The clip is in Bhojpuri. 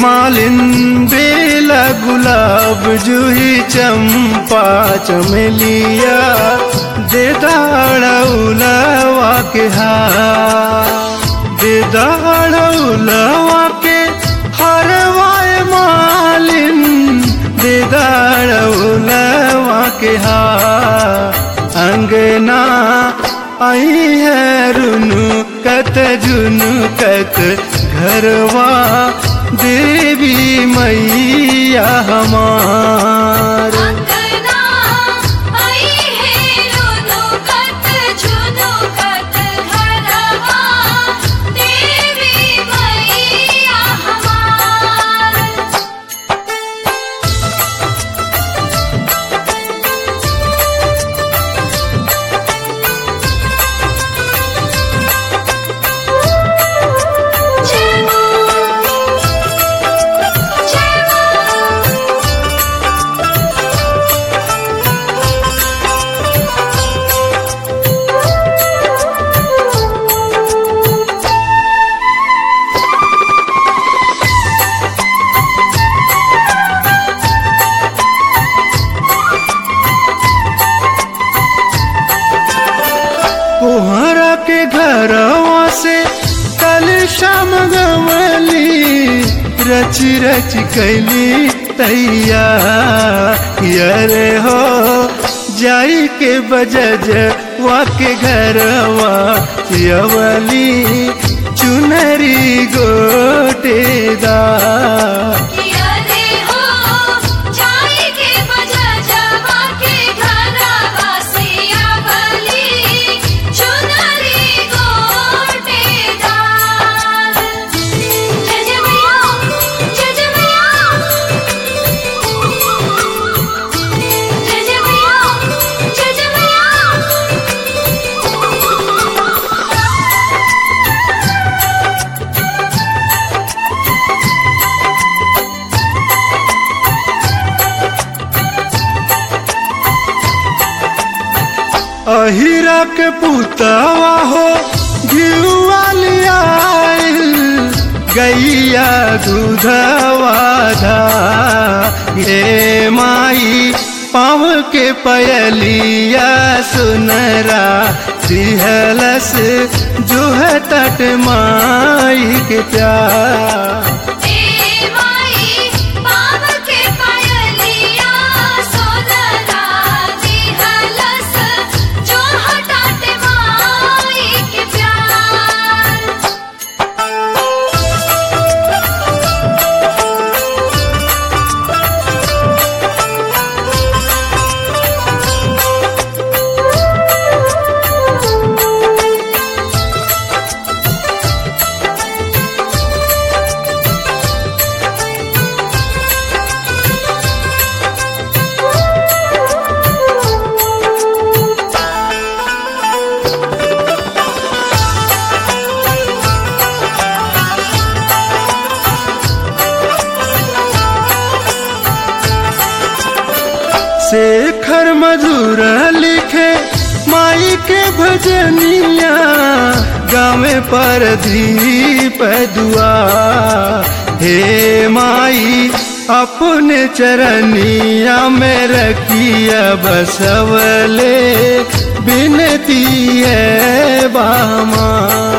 मालिन बेला गुलाब जूही चंपा चमेलिया दे दाड़ौलवा के हार दे दाड़ौलवा के हरवाए मालिन दे दाड़ौलवा के हार अंगना आई है रुनु कत जुनु कत घरवा देवी मैया हमार अंगना आई है रुनु कत झुनु कत घरवा देवी मैया हमार जय मां जय मां कोहरा के घरवा से कल शाम गवली रच रच कैली तैया यरे हो जाई के बजज वा के घरवा यवली चुनरी गोटेदार किया रे हो जाई के बजा जवा के घरवा से आवली चुनरी गोटेदार जय जय मैया जय जय मैया जय जय मैया जय जय मैया अहिरा के पुतवा हो घिउवालिया गैया दूधवा धा हे माई पाव के पयलिया सुनरा सिहलस जो है तट माई के प्यार ए माई पाव के पायलिया सोनरा दिहलस जो हटाते माई के प्यार शेखर मधुर लिखे माई के भजनिया गावे पर दीप दुआ हे माई अपने चरनिया में रखिया बसवले बिनती है बामा